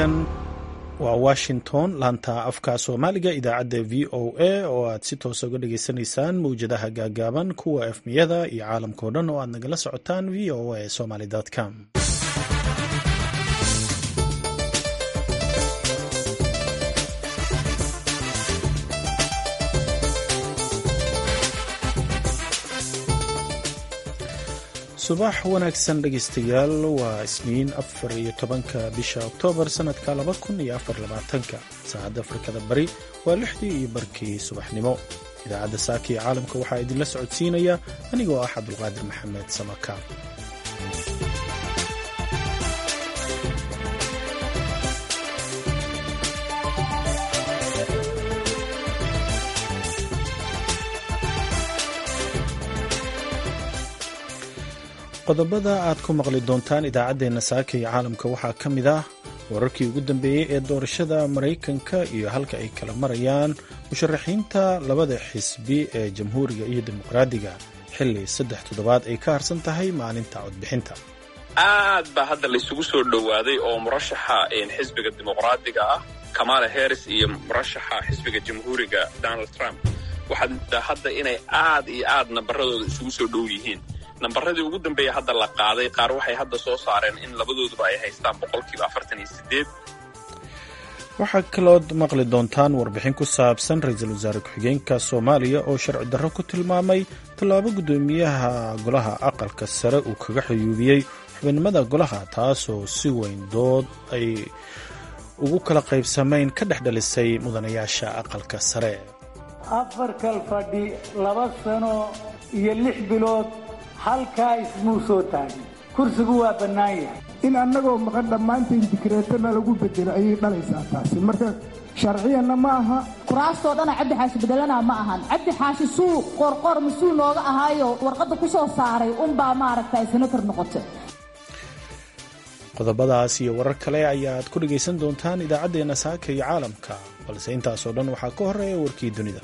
halkan waa washington laanta afka soomaaliga idaacadda v o a oo aad si toosa uga dhageysanaysaan mawjadaha gaagaaban kuwa efmiyada iyo caalamkao dhan oo aad nagala socotaan v o a somaly com subax wanaagsan dhegaystayaal waa isniin afar iyo tobanka bisha oktoobar sanadka laba kun iyo afar labaatanka saacadda afrikada bari waa lixdii iyo barkii subaxnimo idaacadda saaka iyo caalamka waxaa idinla socodsiinaya anigoo ah cabdulqaadir maxamed samakaab qodobada aad ku maqli doontaan idaacaddeenna saaka iyo caalamka waxaa ka mid ah wararkii ugu dambeeyey ee doorashada maraykanka iyo halka ay kala marayaan musharaxiinta labada xisbi ee jamhuuriga iyo dimuqraadiga xilli saddex toddobaad ay ka harsan tahay maalinta codbixinta aad baa hadda laysugu soo dhowaaday oo murashaxa xisbiga dimuqraadiga ah kamala harris iyo murashaxa xisbiga jamhuuriga donald trump waxaad hadda inay aad iyo aad nabaradooda isugu soo dhow yihiin nambaradii ugu dambeeya hadda la qaaday qaar waxay hadda soo saareen in labadooduba ay haystaan boqolkiiba afartan iyo sideed waxaa kalood maqli doontaan warbixin ku saabsan ra-iisul wasaare ku-xigeenka soomaaliya oo sharci darro ku tilmaamay tallaabo guddoomiyaha golaha aqalka sare uu kaga xuyuubiyey xubinimada golaha taasoo si weyn dood ay ugu kala qaybsamayn ka dhex dhalisay mudanayaasha aqalka sare afar kal fadhi laba sano iyo lix bilood halkaa ismuu soo taagin kursigu waa bannaan yahay in annagoo maqan dhammaanteen dikreetana lagu bedelo ayay dhalaysaa taasi marka sharciyanna ma aha kuraastoo dhana cabdi xaashi bedelana ma ahan cabdi xaashi suu qoorqoor mas-uul nooga ahaayo warqadda ku soo saaray unbaa maaragtay senator noqotay qodobadaas iyo warar kale ayaad ku dhegaysan doontaan idaacaddeenna saaka iyo caalamka balse intaasoo dhan waxaa ka horeeya warkii dunida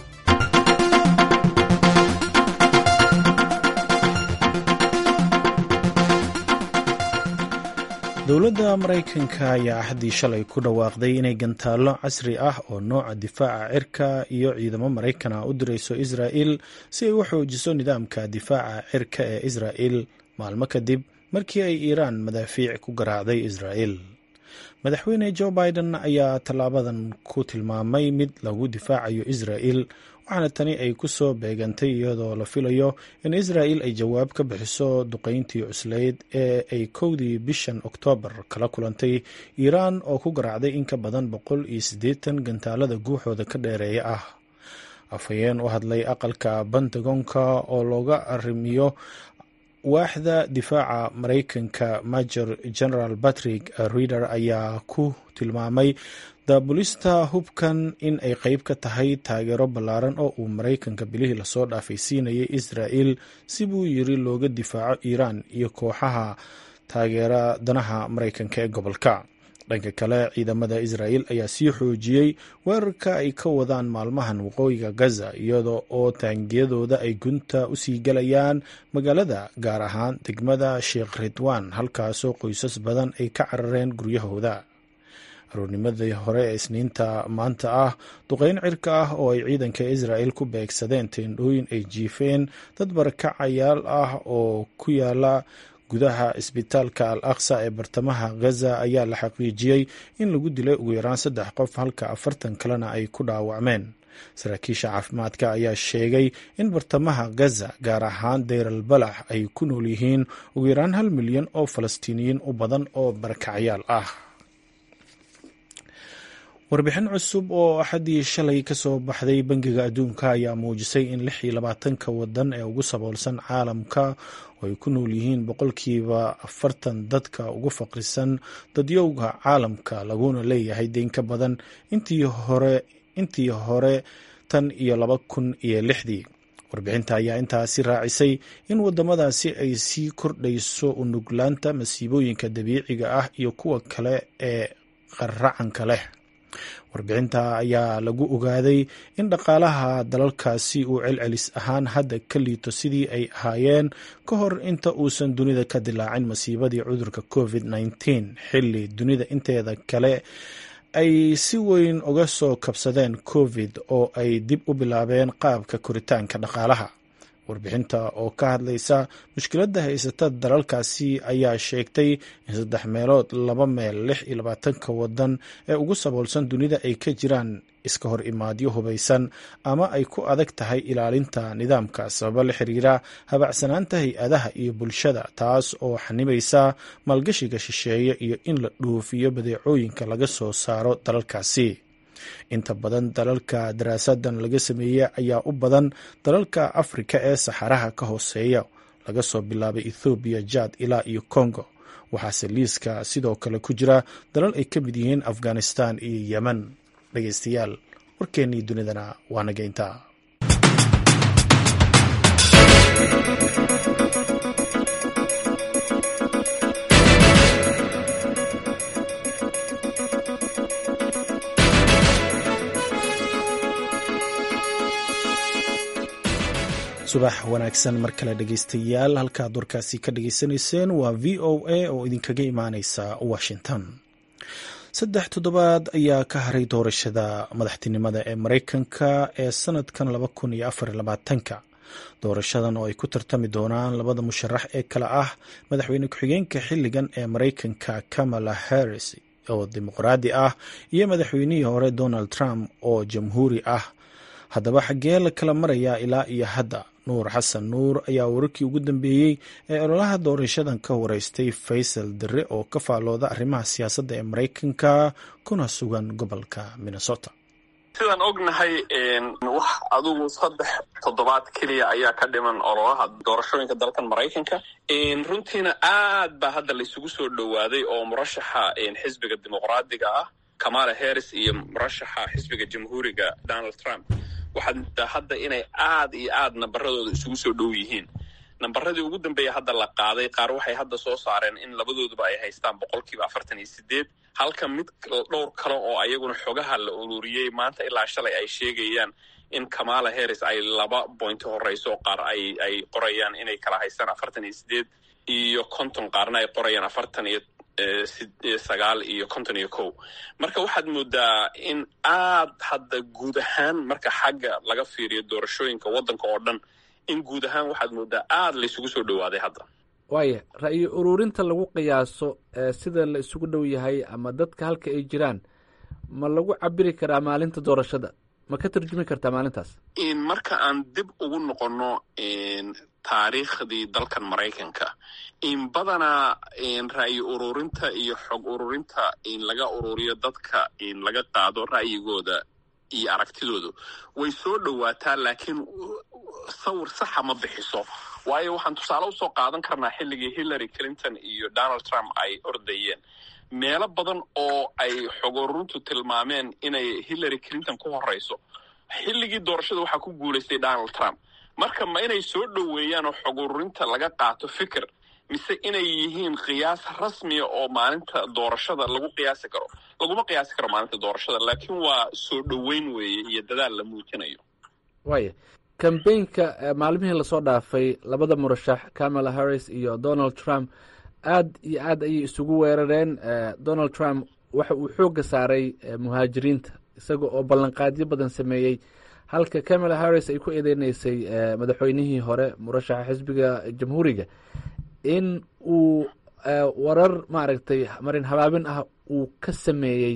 dowladda maraykanka ayaa axaddii shalay ku dhawaaqday inay gantaallo casri ah oo nooca difaaca cirka iyo ciidamo maraykana u dirayso israa'il si ay u xoojiso nidaamka difaaca cirka ee israa'il maalmo kadib markii ay iiraan madaafiic ku garaacday israa'il madaxweyne jo biden ayaa tallaabadan ku tilmaamay mid lagu difaacayo israa'il waxaana tani ay ku soo beegantay iyadoo la filayo in israa'il ay jawaab ka bixiso duqayntii cuslayd ee ay kowdii bishan oktoobar kala kulantay iiraan oo ku garaacday in ka badan boqol iyo siddeetan gantaalada guuxooda ka dheereeya ah afhayeen u hadlay aqalka pentagonka oo looga arrimiyo waaxda difaaca maraykanka major general patrick rider ayaa ku tilmaamay daabulista hubkan in ay qeyb ka tahay taageero ballaaran oo uu maraykanka bilihii lasoo dhaafay siinayay israa'il si buu yiri looga difaaco iiraan iyo kooxaha taageera danaha maraykanka ee gobolka dhanka kale ciidamada israa'il ayaa sii xoojiyey weerarka ay ka wadaan maalmahan waqooyiga gaza iyada oo taangiyadooda ay gunta usii galayaan magaalada gaar ahaan degmada sheekh ridwan halkaasoo qoysas badan ay ka carareen guryahooda aroornimadii hore ee isniinta maanta ah duqeyn cirka ah oo ay ciidanka israa'il ku beegsadeen teendhooyin ay jiifeen dad barakacayaal ah oo ku yaala gudaha isbitaalka al aqsa ee bartamaha gaza ayaa la xaqiijiyey in lagu dilay ugu yaraan saddex qof halka afartan kalena ay ku dhaawacmeen saraakiisha caafimaadka ayaa sheegay in bartamaha gaza gaar ahaan deyral balax ay ku nool yihiin ugu yaraan hal milyan oo falastiiniyiin u badan oo barakacyaal ah warbixin cusub oo axaddii shalay ka soo baxday bangiga adduunka ayaa muujisay in lix iyo labaatanka wadan ee ugu saboolsan caalamka oo ay ku nool yihiin boqolkiiba afartan dadka ugu faqrisan dadyowga caalamka laguna leeyahay deyn ka badan intii hore intii hore tan iyo laba kun iyo lixdii warbixinta ayaa intaasi raacisay in wadamadaasi ay sii kordhayso unuglaanta masiibooyinka dabiiciga ah iyo kuwa kale ee qaracanka leh warbixinta ayaa lagu ogaaday in dhaqaalaha dalalkaasi uu celcelis ahaan hadda ka liito sidii ay ahaayeen ka hor inta uusan dunida ka dilaacin masiibadii cudurka covid -19 xilli dunida inteeda kale ay si weyn uga soo kabsadeen covid oo ay dib u bilaabeen qaabka koritaanka dhaqaalaha warbixinta oo ka hadlaysa mushkiladda haysata dalalkaasi ayaa sheegtay in saddex meelood laba meel lix iyo labaatanka wadan ee ugu saboolsan dunida ay ka jiraan iska hor imaadyo hubaysan ama ay ku adag tahay ilaalinta nidaamka sababo la xiriira habacsanaanta hay-adaha iyo bulshada taas oo xanibaysa maalgashiga shisheeye iyo in la dhuufiyo badeecooyinka laga soo saaro dalalkaasi inta badan dalalka daraasadan laga sameeyey ayaa u badan dalalka afrika ee saxaraha ka hooseeya laga soo bilaabay ethoobiya jad ilaa iyo congo waxaase liiska sidoo kale ku jira dalal ay ka mid yihiin afghanistan iyo yemen dhegeystayaal warkeennii dunidana waa nageynta subax wanaagsan mar kale dhegeystayaal halkaad warkaasi ka dhageysanayseen waa v o a oo idinkaga imaaneysa washington saddex toddobaad ayaa ka haray doorashada madaxtinimada ee mareykanka ee sanadkan laba kun iyo afar labaatanka doorashadan oo ay ku tartami doonaan labada musharax ee kale ah madaxweyne ku-xigeenka xilligan ee mareykanka kamala harris oo dimuqraadi ah iyo madaxweynihii hore donald trump oo jamhuuri ah haddaba xaggee la kala marayaa ilaa iyo hadda nuur xasan nuur ayaa wararkii ugu dambeeyey ee ololaha doorashadan ka wareystay faysal dare oo ka faalooda arrimaha siyaasadda ee mareykanka kuna sugan gobolka minnesota sidaan ognahay wax adugu saddex toddobaad keliya ayaa ka dhiman ololaha doorashooyinka dalkan maraykanka runtiina aad baa hadda laysugu soo dhowaaday oo murashaxa xisbiga dimuqraadiga ah kamala harris iyo murashaxa xisbiga jamhuuriga donald trump waxaad moodaa hadda inay aad iyo aad nambaradooda isugu soo dhow yihiin nambaradii ugu dambeeya hadda la qaaday qaar waxay hadda soo saareen in labadooduba ay haystaan boqolkiiba afartan iyo sideed halka mid dhowr kale oo ayaguna xogaha la ururiyey maanta ilaa shalay ay sheegayaan in kamala harris ay laba bointi horeyso qaar ay ay qorayaan inay kala haystaan afartan iyo sideed iyo konton qaarna ay qorayaan afartan iyo sagaal iyo konton iyo kow marka waxaad moodaa in aad hadda guud ahaan marka xagga laga fiiriyo doorashooyinka waddanka oo dhan in guud ahaan waxaad moodaa aad laysugu soo dhowaaday hadda waaya ra'yi ururinta lagu qiyaaso sida la isugu dhow yahay ama dadka halka ay jiraan ma lagu cabiri karaa maalinta doorashada ma ka tarjumi kartaa maalintaas marka aan dib ugu noqonno taariikhdii dalkan maraykanka in badanaa ra'yi ururinta iyo xog ururinta in laga ururiyo dadka in laga qaado ra'yigooda iyo aragtidooda way soo dhowaataa laakiin sawir saxa ma bixiso waayo waxaan tusaale usoo qaadan karnaa xilligii hillary clinton iyo donald trump ay ordayeen meelo badan oo ay xog ururintu tilmaameen inay hillary clinton ku horeyso xilligii doorashada waxaa ku guulaystay donald trump marka ma inay soo dhoweeyaan oo xog ururinta laga qaato fikir mise inay yihiin qiyaas rasmiya oo maalinta doorashada lagu qiyaasi karo laguma qiyaasi karo maalinta doorashada laakiin waa soo dhoweyn weeye iyo dadaal la muujinayo waaya kambeynka maalmihii lasoo dhaafay labada murashax kamala harris iyo donald trump aad iyo aad ayay isugu weerareen donald trump waxa uu xoogga saaray muhaajiriinta isaga oo ballanqaadyo badan sameeyey halka kamala harris ay ku eedeyneysay madaxweynihii hore murashaxa xisbiga jamhuuriga in uu warar maaragtay marin habaabin ah uu ka sameeyey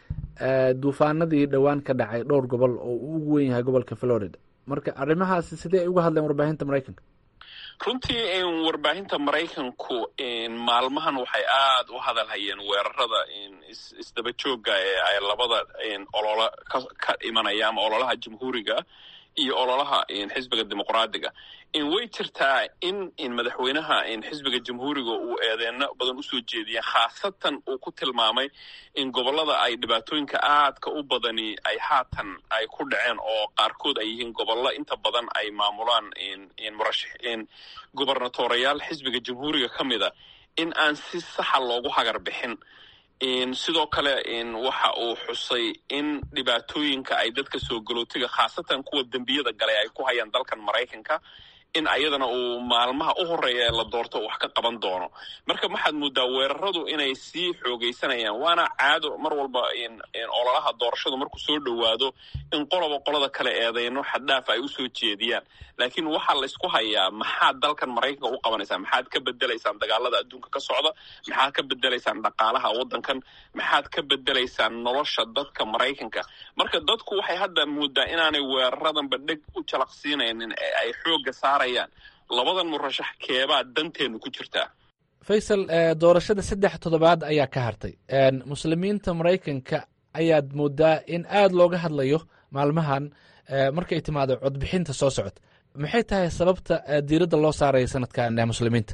duufaanadii dhowaan ka dhacay dhowr gobol oo uu ugu wen yahay gobolka florida marka arrimahaasi sidee ay uga hadleen warbaahinta maraykanka runtii warbaahinta maraykanku maalmahan waxay aad u hadal hayeen weerarada isdaba joogga ee ay labada ololo ka imanaya ama ololaha jamhuuriga iyo ololaha xisbiga dimuqraadiga way jirtaa in madaxweynaha xisbiga jamhuuriga uu eedeeno badan usoo jeediyeen khaasatan uu ku tilmaamay in gobolada ay dhibaatooyinka aadka u badani ay haatan ay ku dhaceen oo qaarkood ay yihiin gobollo inta badan ay maamulaan gobernatoreyaal xisbiga jamhuuriga ka mida in aan si saxa loogu hagar bixin sidoo kale waxa uu xusay in dhibaatooyinka ay dadka soo galootiga khaasatan kuwa dembiyada galay ay ku hayaan dalkan maraykanka in ayadana uu maalmaha u horeeya ee la doorto wax ka qaban doono marka waxaad moodaa weeraradu inay sii xoogaysanayaan waana caado mar walba ololaha doorashadu markuu soo dhowaado in qoloba qolada kale eedeyno xaddhaaf ay usoo jeediyaan laakiin waxaa laysku hayaa maxaad dalkan maraykanka u qabanaysaa maxaad ka bedelaysaan dagaalada adduunka ka socda maxaad ka bedelaysaan dhaqaalaha waddankan maxaad ka bedelaysaan nolosha dadka maraykanka marka dadku waxay hadda moodaa inaanay weeraradanba dheg u jalaqsiinaynin ee ay xoogga saarayaan labadan murashax keebaa danteenu ku jirtaa faysal doorashada saddex toddobaad ayaa ka hartay muslimiinta maraykanka ayaad moodaa in aad looga hadlayo maalmahan markay timaado codbixinta soo socota maxay tahay sababta diiradda loo saaraya sanadkan muslimiinta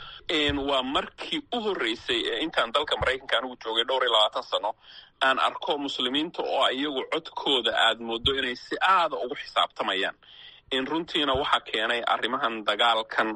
waa markii u horreysay ee intaan dalka maraykanka anigu joogay dhowr iyo labaatan sano aan arko muslimiinta oo iyagu codkooda aad moodo inay si aada ugu xisaabtamayaan in runtiina waxaa keenay arrimahan dagaalkan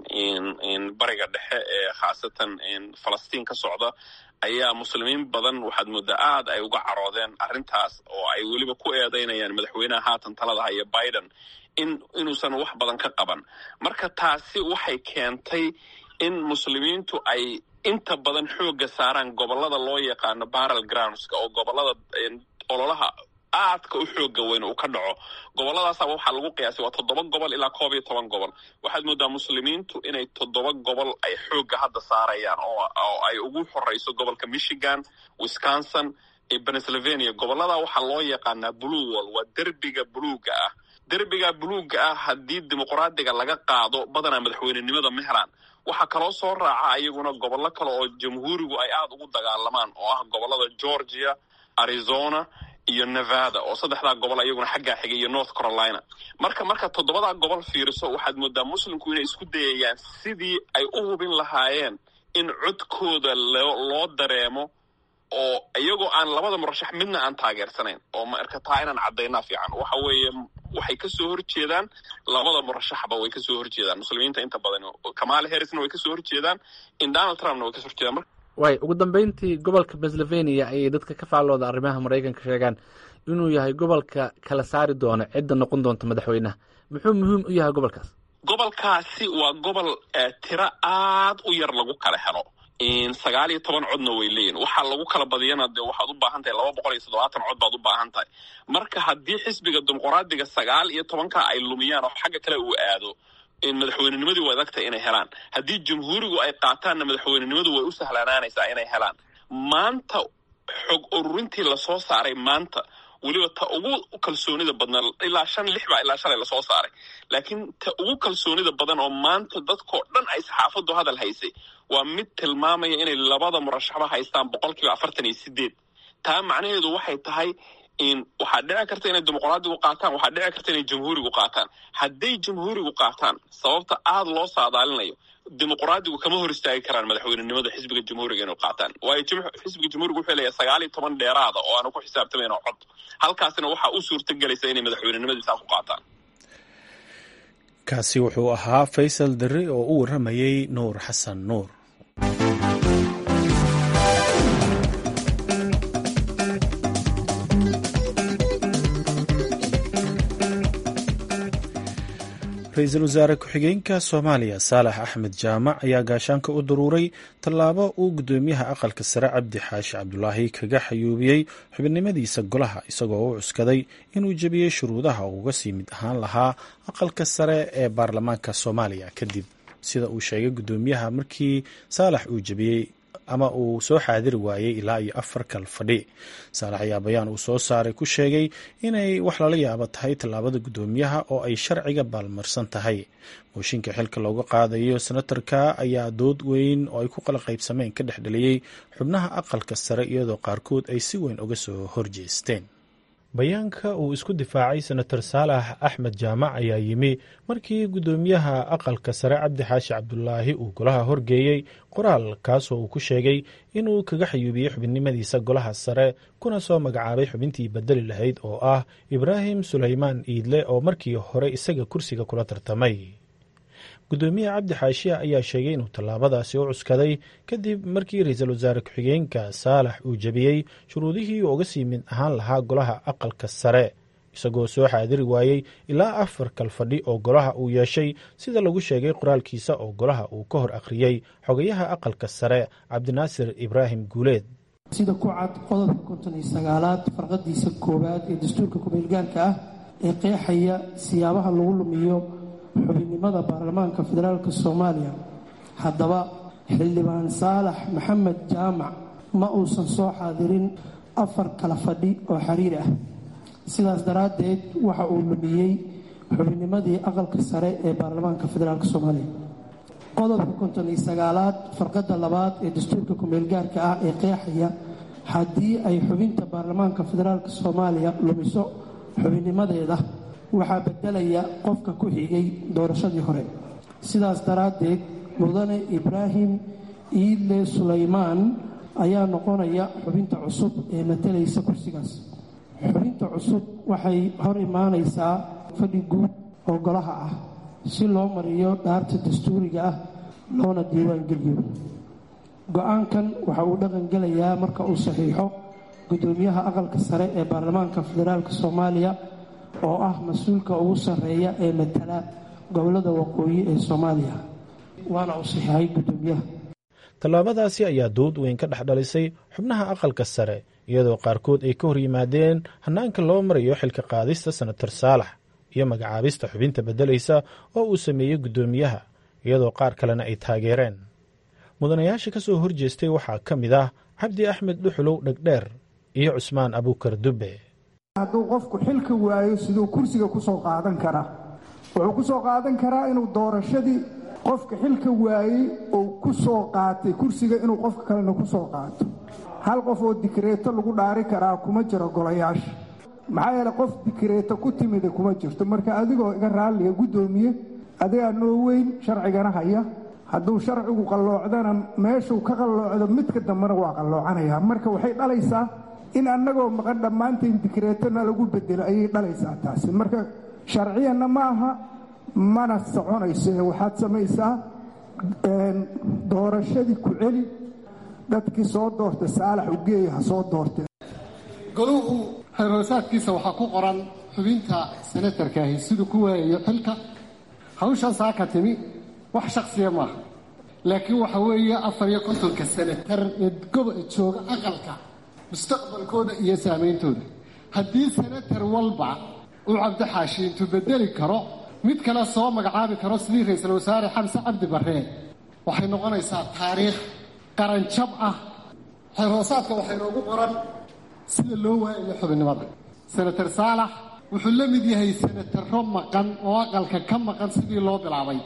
bariga dhexe ee khaasatan falastiin ka socda ayaa muslimiin badan waxaad moodaa aad ay uga caroodeen arrintaas oo ay weliba ku eedeynayaan madaxweynaha haatan talada haya biden in inuusan wax badan ka qaban marka taasi waxay keentay in muslimiintu ay inta badan xoogga saaraan gobollada loo yaqaano barrel groundska oo gobollada ololaha aadka u xooga weyn uu ka dhaco gobolladaasaaba waxaa lagu qiyaasay waa toddoba gobol ilaa koob iyo toban gobol waxaad moodaa muslimiintu inay toddoba gobol ay xoogga hadda saarayaan oo ay ugu horeyso gobolka michigan wisconsin iyo pennsylvania gobolladaa waxaa loo yaqaanaa blue wall waa derbiga buluuga ah derbiga buluuga ah haddii dimuqraadiga laga qaado badanaa madaxweynenimada ma helaan waxaa kaloo soo raaca iyaguna gobollo kale oo jamhuurigu ay aada ugu dagaalamaan oo ah gobollada georgia arizona iyo nevada oo saddexdaa gobol iyaguna xaggaa xigay iyo north carolina marka marka toddobadaa gobol fiiriso waxaad moodaa muslimku inay isku dayayaan sidii ay u hubin lahaayeen in codkooda loo dareemo oo iyagoo aan labada murashax midna aan taageersanayn oo marka taa inaan caddaynaa fiican waxa weeye waxay kasoo horjeedaan labada murashaxba way kasoo horjeedaan muslimiinta inta badan kamala harrisna way kasoo horjeedaan in donald trumpna way kasoo horjeedaan waay ugu dambeyntii gobolka pennsylvania ayay dadka ka faallooda arrimaha maraykanka sheegaan inuu yahay gobolka kala saari doona cidda noqon doonta madaxweynaha muxuu muhiim u yahay gobolkaas gobolkaasi waa gobol tiro aad u yar lagu kala helo sagaal iyo toban codna way leeyihin waxaa lagu kala badiyana dee waxaad u baahan tahay laba boqol iyo toddobaatan cod baad u baahan tahay marka haddii xisbiga dimuqraadiga sagaal iyo tobanka ay lumiyaan oo xagga kale uu aado madaxweynenimadii way adagtahay inay helaan haddii jamhuurigu ay qaataanna madaxweynenimadu way u sahlanaanaysaa inay helaan maanta xog ururintii lasoo saaray maanta weliba ta ugu kalsoonida badnaa ilaa shan lix baa ilaa shalay lasoo saaray laakiin ta ugu kalsoonida badan oo maanta dadkoo dhan ay saxaafaddu hadal haysay waa mid tilmaamaya inay labada murashaxba haystaan boqol kiiba afartan iyo sideed taa macnaheedu waxay tahay waxaa dhici karta inay dimuqraadigu qaataan waxaa dhici karta inay jamhuurigu qaataan hadday jamhuurigu qaataan sababta aada loo saadaalinayo dimuqraadigu kama hor istaagi karaan madaxweynenimada xisbiga jamhuuriga inay qaataan waayo xisbiga jamhuuriga wuxuu leeyahay sagaal iyo toban dheeraada oo aanu ku xisaabtamayn oo cod halkaasina waxaa u suurta gelaysa inay madaxweynenimadiisaa ku qaataan kaasi wuxuu ahaa faysal darre oo u warramayey nuur xasan nuur ra-iisul wasaare ku-xigeenka soomaaliya saalax axmed jaamac ayaa gaashaanka u daruuray tallaabo uu guddoomiyaha aqalka sare cabdi xaashi cabdulaahi kaga xayuubiyey xubinimadiisa golaha isagoo u cuskaday inuu jebiyey shuruudaha uu uga sii mid ahaan lahaa aqalka sare ee baarlamaanka soomaaliya kadib sida uu sheegay guddoomiyaha markii saalax uu jebiyey ama uu soo xaadiri waayey ilaa iyo afar kal fadhi saalax ayaa bayaan uu soo saaray ku sheegay inay wax lala yaabo tahay tallaabada guddoomiyaha oo ay sharciga baalmarsan tahay mooshinka xilka looga qaadayo senatarka ayaa dood weyn oo ay ku qala qaybsameen ka dhexdheliyey xubnaha aqalka sare iyadoo qaarkood ay si weyn uga soo horjeesteen bayaanka uu isku difaacay senator saalax axmed jaamac ayaa yimi markii guddoomiyaha aqalka sare cabdi xaashi cabdulaahi uu golaha horgeeyey qoraal kaasoo uu ku sheegay inuu kaga xayuubiyey xubinimadiisa golaha sare kuna soo magacaabay xubintii bedeli lahayd oo ah ibraahim sulaymaan iidle oo markii hore isaga kursiga kula tartamay gudoomiye cabdi xaashiya ayaa sheegay inuu tallaabadaasi u cuskaday kadib markii ra-iisul wasaare ku-xigeenka saalax uu jebiyey shuruudihii uga sii mid ahaan lahaa golaha aqalka sare isagoo soo xaadiri waayey ilaa afar kal fadhi oo golaha uu yeeshay sida lagu sheegay qoraalkiisa oo golaha uu ka hor akhriyey xogayaha aqalka sare cabdinaasir ibraahim guuleed sida ku cad qodobka konton iyo sagaalaad farqadiisa koowaad ee dastuurka kumeelgaarka ah ee qeexaya siyaabaha lagu lumiyo xubinnimada baarlamaanka federaalka soomaaliya haddaba xildhibaan saalax maxamed jaamac ma uusan soo xaadirin afar kala fadhi oo xiriir ah sidaas daraaddeed waxa uu lumiyey xubinnimadii aqalka sare ee baarlamaanka federaalk soomaaliya qodobka konton iyo sagaalaad farqadda labaad ee dastuurka kumeelgaarka ah ee qeexaya haddii ay xubinta baarlamaanka federaalk soomaaliya lumiso xubinnimadeeda waxaa beddelaya qofka ku xigay doorashadii hore sidaas daraaddeed mudane ibraahim iidle sulaymaan ayaa noqonaya xubinta cusub ee matalaysa kursigaas xubinta cusub waxay hor imaanaysaa fadhi guud oo golaha ah si loo mariyo dhaarta dastuuriga ah loona diiwaangeliyo go-aankan waxa uu dhaqangelayaa marka uu saxiixo gudoomiyaha aqalka sare ee baarlamaanka federaalk soomaaliya oo ah mas-uulka ugu sarreeya ee matala gobolada waqooyi ee soomaaliya waana uu saxiixay gudoomiyaha tallaabadaasi ayaa dood weyn ka dhex dhalisay xubnaha aqalka sare iyadoo qaarkood ay ka hor yimaadeen hannaanka loo marayo xilka qaadista senator saalax iyo magacaabista xubinta beddelaysa oo uu sameeyey guddoomiyaha iyadoo qaar kalena ay taageereen mudanayaasha ka soo horjeestay waxaa ka mid ah cabdi axmed dhuxulow dhegdheer iyo cusmaan abuukar dubbe hadduu qofku xilka waayo siduu kursiga ku soo qaadan karaa wuxuu ku soo qaadan karaa inuu doorashadii qofka xilka waayey uu ku soo qaatay kursiga inuu qofka kalena ku soo qaato hal qof oo dikreeto lagu dhaari karaa kuma jiro golayaasha maxaa yeele qof dikreeto ku timida kuma jirto marka adigoo iga raalliga guddoomiye adigaa noo weyn sharcigana haya hadduu sharcigu qalloocdana meeshuu ka qalloocdo midka dambena waa qalloocanayaa marka waxay dhalaysaa in annagoo maqan dhammaanteen dikreetona lagu bedelo ayay dhalaysaa taasi marka sharciyanna ma aha mana soconayso ee waxaad samaysaa doorashadii ku celi dadkii soo doorta saalax ugeeya ha soo doortee goluhu xeerhoosaadkiisa waxaa ku qoran xubinta senatarkaahi siduu ku waayayo xilka hawshan saa ka timi wax shaksiya maaha laakiin waxa weeye afar iyo kontonka senatar ee goba jooga aqalka mustaqbalkooda iyo saameyntooda haddii senatar walba uu cabdixaashi intuu bedeli karo mid kale soo magacaabi karo sidii ra-iisul wasaare xamse cabdi barree waxay noqonaysaa taariikh qaranjab ah xeerhoosaadka waxay noogu qoran sida loo waayayo xubinnimada senatar saalax wuxuu la mid yahay senataro maqan oo aqalka ka maqan sidii loo bilaabay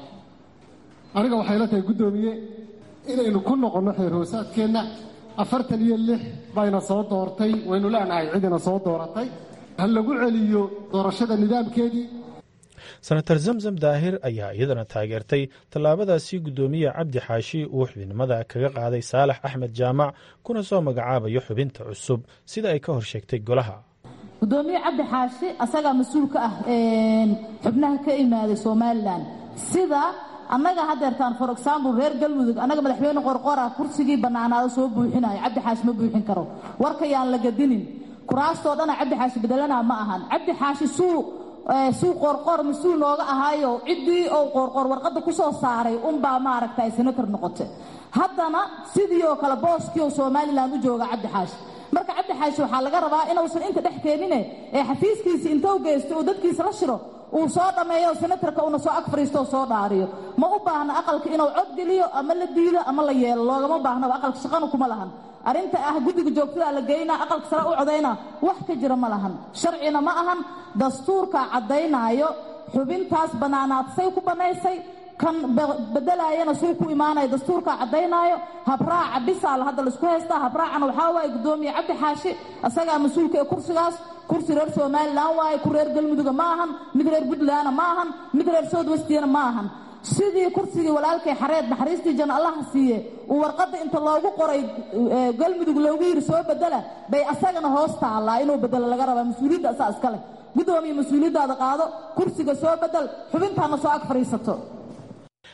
aniga waxay la tahay guddoomiye inaynu ku noqonno xeerhoosaadkeenna afartan iyo lix bayna soo doortay waynu leenahay cidina soo dooratay ha lagu celiyo doorashada nidaamkeedii senator zamzam daahir ayaa iyadana taageertay tallaabadaasi guddoomiye cabdi xaashi uu xubinimada kaga qaaday saalax axmed jaamac kuna soo magacaabayo xubinta cusub sida ay ka hor sheegtay golaha gudoomiye cabdi xaashi asagaa mas-uul ka ah xubnaha ka imaaday somalilan sida annaga hadeertaan for example reer galmudug annaga madaxweyne qorqora kursigii bannaanaado soo buuxinayo cabdi xaashi ma buuxin karo warkayaan la gadinin kuraastoo dhana cabdi xaashi bedelanaa ma ahan cabdi xaashi suu suu qoorqoor mas-uul nooga ahaayo ciddii ou qoorqoor warqadda ku soo saaray unbaa maaragta ay senator noqotay haddana sidii oo kale booskii oo somalilan u jooga cabdi xaashi marka cabdi xaashi waxaa laga rabaa inuusan inta dhex keenine ee xafiiskiisi intou geysto uu dadkiisa la shiro uu soo dhammeeyo senatarka uuna soo ag fariistooo soo dhaariyo ma u baahna aqalka inuu cod geliyo ama la diido ama la yeelo loogama baahnaba aqalka shaqana kuma lahan arrinta ah guddiga joogtada la geynaa aqalka sare u codayna wax ka jira ma lahan sharcina ma ahan dastuurka caddaynaayo xubintaas bannaanaadsay ku bannaysay kan bedelaayana suu ku imaanaya dastuurka caddaynaayo habraaca bisaal hadda laisku haystaa habraacana waxaa waaye guddoomiye cabdi xaashi asagaa mas-uulka ee kursigaas kursi reer somalilan waaye ku reer galmuduga ma ahan mid reer puntlandna ma ahan mid reer southwestiyana ma ahan sidii kursigii walaalkay xareed naxariistii janno allaha siiye uu warqadda inta loogu qoray galmudug loogu yiri soo bedela bay asagana hoos taallaa inuu bedelo laga rabaa mas-uuliyadda asaa iska leh guddoomiye mas-uuliyaddaada qaado kursiga soo bedel xubintaana soo ag fadhiisato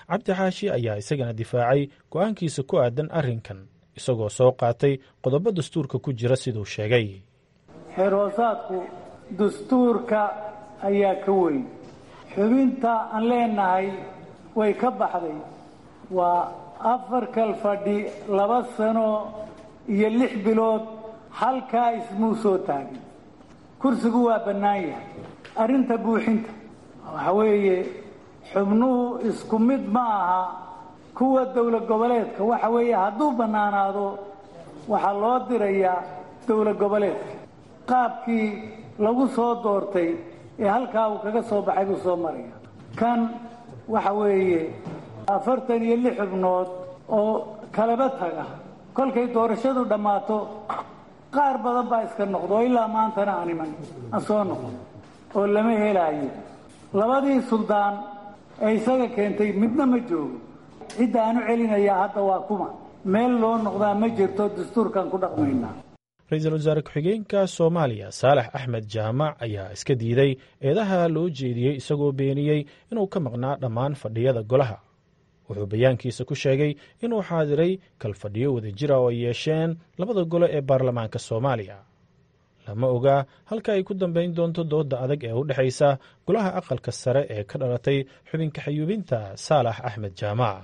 cabdi xaashi ayaa isagana difaacay go-aankiisa ku aadan arrinkan isagoo soo qaatay qodobo dastuurka ku jira siduu sheegay xeerhoosaadku dastuurka ayaa ka weyn xubinta aan leenahay way ka baxday waa afar kal fadhi laba sano iyo lix bilood halkaa ismuu soo taagin kursigu waa bannaan yahay arrinta buuxinta waxa weeye xubnuhu isku mid ma aha kuwa dowlad goboleedka waxa weeye hadduu bannaanaado waxaa loo dirayaa dowlad goboleedka qaabkii lagu soo doortay ee halkaa uu kaga soo baxay buu soo maraya kan waxa weeye afartan iyo lix xubnood oo kalaba taga kolkay doorashadu dhammaato qaar badan baa iska noqdo oo ilaa maantana aan iman aan soo noqon oo lama helaayo labadii suldaan ee isaga keentay midna ma joogo cidda aan u celinayaa hadda waa kuma meel loo noqdaa ma jirto dastuurkan ku dhaqmaynaa ra-iisul wasaare ku-xigeenka soomaaliya saalax axmed jaamac ayaa iska diiday eedaha loo jeediyey isagoo beeniyey inuu ka maqnaa dhammaan fadhiyada golaha wuxuu bayaankiisa ku sheegay inuu xaadiray kalfadhiyo wadajira oo ay yeesheen labada gole ee baarlamaanka soomaaliya lama ogaa halka ay ku dambayn doonto dooda adag ee u dhexaysa golaha aqalka sare ee ka dhalatay xubinka xayuubinta saalax axmed jaamac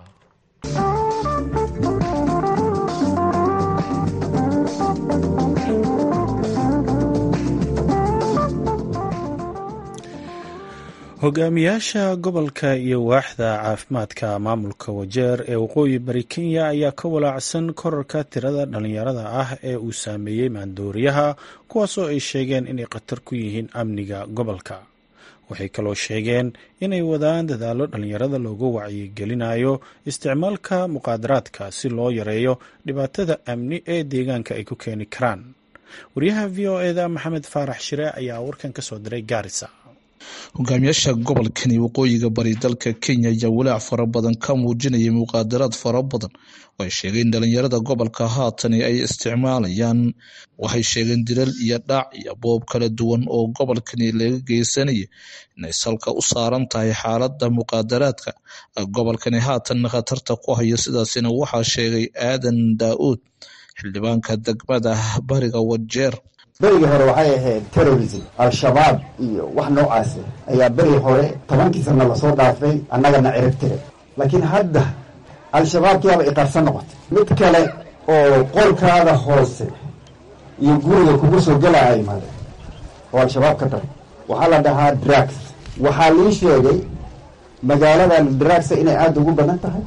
hogaamiyaasha gobolka iyo waaxda caafimaadka maamulka wajeer ee waqooyi bari kenya ayaa ka walaacsan korarka tirada dhallinyarada ah ee uu saameeyey maandooriyaha kuwaasoo ay sheegeen inay khatar ku yihiin amniga gobolka waxay kaloo sheegeen inay wadaan dadaallo dhallinyarada loogu wacyigelinayo isticmaalka muqaadaraadka si loo yareeyo dhibaatada amni ee deegaanka ay ku keeni karaan wariyaha v o eda maxamed faarax shire ayaa warkan ka soo diray gaarisa hogaamiyaasha gobolkani waqooyiga bari dalka kenya ayaa walaac fara badan ka muujinayay muqaadaraad fara badan oo ay sheegeen dhalinyarada gobolka haatani ay isticmaalayaan waxay sheegeen dilal iyo dhac iyo boob kala duwan oo gobolkani laga geysanaya inay salka u saaran tahay xaalada muqaadaraadka gobolkani haatan khatarta ku hayo sidaasina waxaa sheegay aadan daa-uud xildhibaanka degmada bariga wajeer berigii hore waxay ahayd terrorism al-shabaab iyo wax noocaasi ayaa berigii hore tobankii sana lasoo dhaafay annagana cirib tire laakiin hadda al-shabaabkiiaba iqarsan noqotay mid kale oo qolkaada hoose iyo guriga kugu soo gelaya imaade oo al-shabaab ka daray waxaa la dhahaa drugs waxaa lii sheegay magaaladan drugsa inay aada ugu badan tahay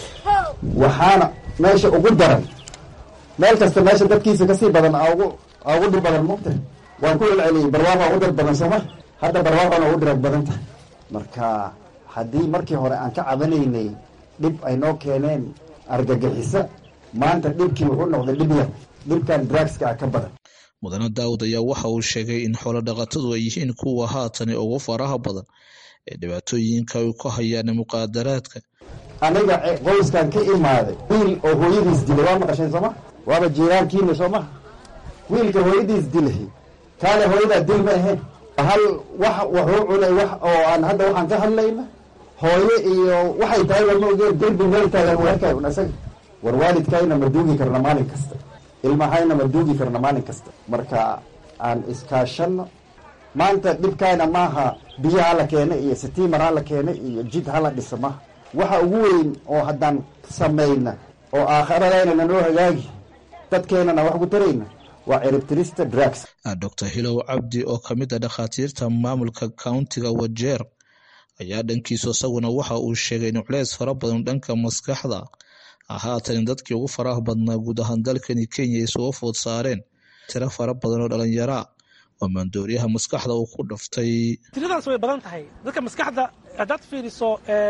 waxaana meesha ugu daran meel kasta meesha dadkiisa kasii badan ugu ugu dhib badan mugta waan ku celceliyey barwaaqo ugu dhir badan sooma hadda barwaaqona ugu dhirag badan tahay marka haddii markii hore aan ka cabanaynay dhib ay noo keeneen argagixisa maanta dhibkii wuxuu noqday dhib yar dhibkan drugska ka badan mudane daawud ayaa waxa uu sheegay in xoolo dhaqatadu ay yihiin kuwa haatani ugu faraha badan ee dhibaatooyinka ay ku hayaan muqaadaraadka aniga qoyskan ka imaaday wiil oo hooyadiis dilay waa maqasheen sooma waaba jiiraankiina soo maha wiilka hooyadiis dilay kaale hooyadaa dil ma ahayn hal wax wuxuu cunay wax oo aan hadda waxaan ka hadlayna hooyo iyo waxay tahay lama ogeen derbi meel taagan u arkay un isaga war waalidkayna ma duugi karna maalin kasta ilmahayna ma duugi karna maalin kasta marka aan iskaashano maanta dhibkayna maaha biyo hala keena iyo sitiimar hala keena iyo jid hala dhisa maaha waxa ugu weyn oo haddaan samayna oo aakharadayna nanoo hagaagi dadkeenana wax ku tarayna waa ciribtirista drugs doctor hilow cabdi oo ka mid a dhakhaatiirta maamulka countiga wajeer ayaa dhankiisu isaguna waxa uu sheegay in culeys fara badan dhanka maskaxda haatan dadkii ugu faraha badnaa guud ahaan dalkani kenya ay soo food saareen tiro fara badan oo dhalinyaraa oo maandooriyaha maskaxda uu ku dhaftay tiradaas way badan tahay dadka maskaxda haddaad fiiriso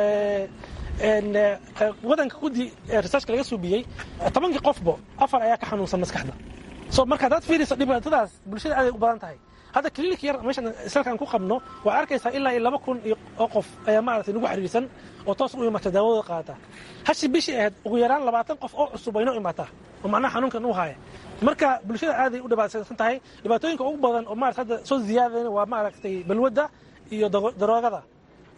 wadanka gudi researchka laga suubiyey tobankii qofbo afar ayaa ka xanuunsan maskaxda so marka haddaad fiiriso dhibaatadaas bulshada aaday u badan tahay hadda clinic yar meeshan salkaan ku qabno waa arkaysaa ilaa iyo laba kun oo qof ayaa maaragtay nagu xiriirsan oo toos u imaata daawadooda qaata hashi bishii ahayd ugu yaraan labaatan qof oo cusub aynoo imaataa oo macnaha xanuunkan u haya marka bulshada aaday u dhibaataysan tahay dhibaatooyinka ugu badan oo maarata hadda soo ziyaadayna waa maaragtay balwadda iyo daroogada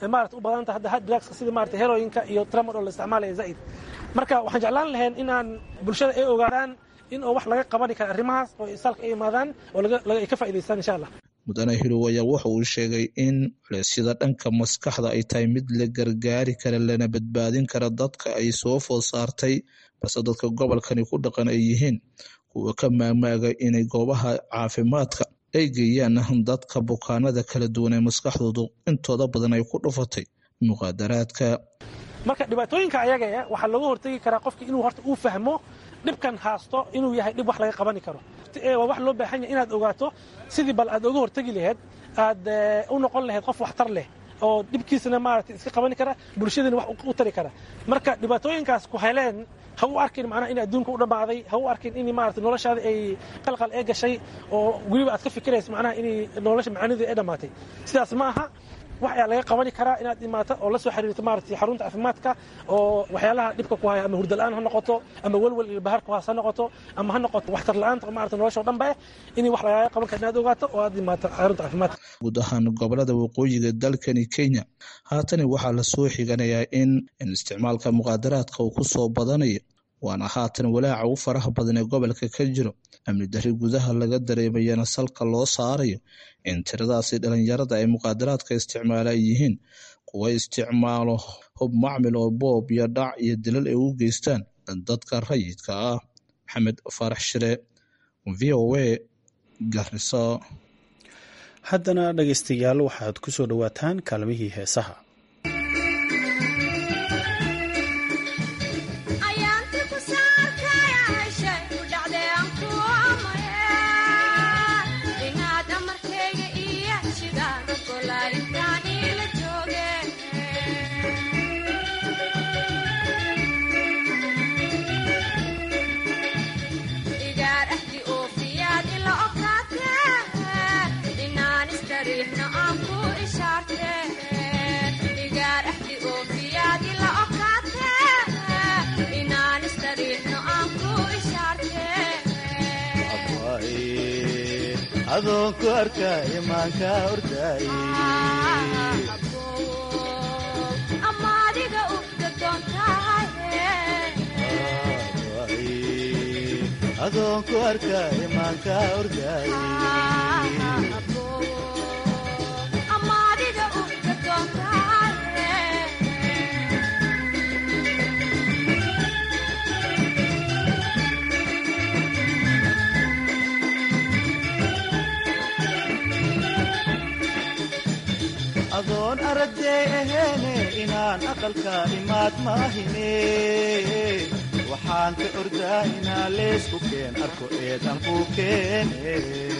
maarata u badanta hadda hard drugska sida maarata heroyinka iyo tramadol la isticmaalaya zaa'id marka waxaan jeclaan lahayn inaan bulshada ay ogaadaan in oo wax laga qabani kara arrimahaas oo isaalka ay imaadaan oo ay ka faa'idaystaan insha allah mudane hilow ayaa waxa uu sheegay in culeysyada dhanka maskaxda ay tahay mid la gargaari kara lana badbaadin kara dadka ay soo food saartay balse dadka gobolkani ku dhaqan ay yihiin kuwa ka maagmaaga inay goobaha caafimaadka ay geeyaan dadka bukaanada kala duwan ee maskaxdoodu intooda badan ay ku dhufatay muqaadaraadka marka dhibaatooyinka ayaga waxaa looga hortegi karaa qofka inuu horta uu fahmo dhibkan haasto inuu yahay dhib wax laga qabani karo waa wax loo baahan yahay inaad ogaato sidii bal aad oga hortegi laheyd aad u noqon laheyd qof waxtar leh oo dhibkiisana maarata iska qabani kara bulshadana wax u tari kara marka dhibaatooyinkaas ku heleen ha u arkin macnaha in adduunka u dhammaaday ha u arkin in maarata noloshaada ay qalqal ee gashay oo weliba aad ka fikirayso macnaha in nolosha macaanideeda ay dhammaatay sidaas ma aha wax ayaa laga qabani karaa inaad imaato oo la soo xiriirto maarata xarunta caafimaadka oo waxyaalaha dhibka ku haya ama hurdala'aan ha noqoto ama welwel iyo bahar ku haas ha noqoto ama ha noqoto waxtar la'aanta maarata nolosha oo dhanba in wax lagaaga qaban kara inaad ogaato oo aad imaato xarunta caafimaadka guud ahaan gobolada waqooyiga dalkani kenya haatani waxaa lasoo xiganayaa in in isticmaalka muqaadaraadka uu ku soo badanayo waana haatan walaaca u faraha badan ee gobolka ka jiro amni dari gudaha laga dareemayana salka loo saarayo in tiradaasi dhalinyarada ay muqaadaraadka isticmaala ay yihiin kuwa isticmaalo hub macmil oo boob iyo dhac iyo dilal ay u geystaan dadka rayidka ah maxamed faarax shire v o a garisa haddana dhegaystayaal waxaad ku soo dhowaataan kaalmihii heesaha adoonku arka imaanka ordaay adoonku arka imaanka ordaay adoon aragday aheene inaan aqalka imaad maahine waxaan ka ordaa inaa leesku keen arko eedan ku keene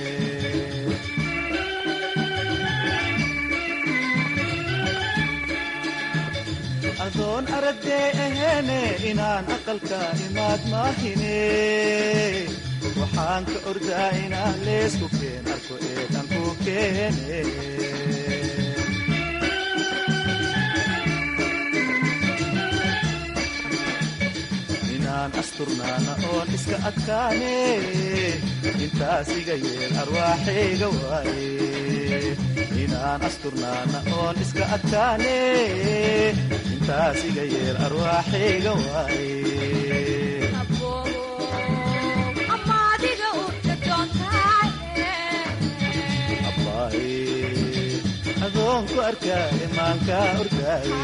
adoon aragday aheene inaan aqalka imaad maahine waxaan ka ordaa inaa leesku keen arko eedan ku keene asturnaana oon iska adkaane intaas iga yeel arwaaxayga waaye inaan asturnaana oon iska adkaane intaas iga yeel arwaaxayga waaye adoonku arkaa imaanka ordaaye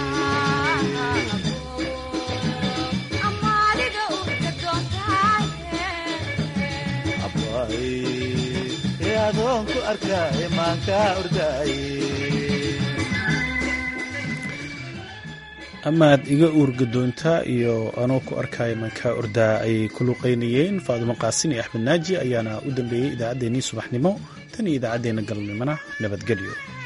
adoonku arka imaanka ordaay amaad iga uurgadoontaa iyo anoo ku arkaya imaanka ordaa ayay ku luqaynayeen faadumo qaasin iyo axmed naaji ayaana u dambeeyey idaacaddeenii subaxnimo tan iyo idaacaddeenna galabnimona nabadgelyo